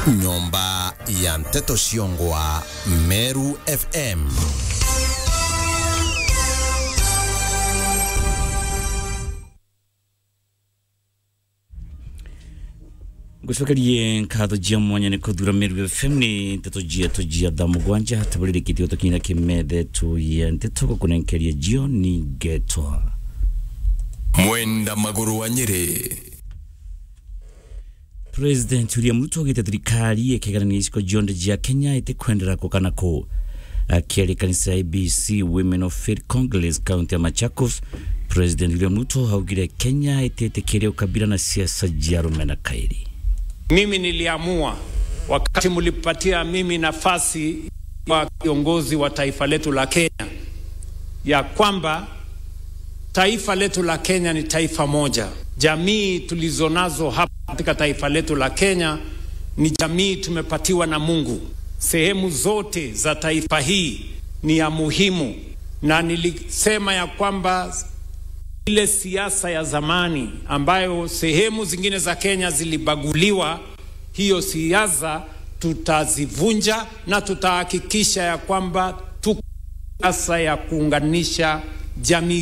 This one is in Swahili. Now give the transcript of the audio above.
nyumba ya mteto Shiongwa, Meru FM. gucokerie nkatho jia mwanya ni kuthura Meru FM ni nteto jia to jia thaa mugwanja tabulirikitio tukinya kimethe tu ya nteto gukunenkeria jio ni getwa Mwenda maguru wa Nyeri. President William Ruto augite thirikari ikigarania icigo cionde jia Kenya itikwendera ku kana ku akiaria kanisa ya ABC Women of Faith Congress kaunti ya Machakos President William Ruto augire Kenya ititikiria ukabila na siasa jia rumena kairi Mimi niliamua wakati mlipatia mimi nafasi wa kiongozi wa taifa letu la Kenya ya kwamba taifa letu la Kenya ni taifa moja. Jamii tulizonazo hapa katika taifa letu la Kenya ni jamii tumepatiwa na Mungu. Sehemu zote za taifa hii ni ya muhimu, na nilisema ya kwamba ile siasa ya zamani ambayo sehemu zingine za Kenya zilibaguliwa, hiyo siasa tutazivunja na tutahakikisha ya kwamba tuko siasa ya kuunganisha jamii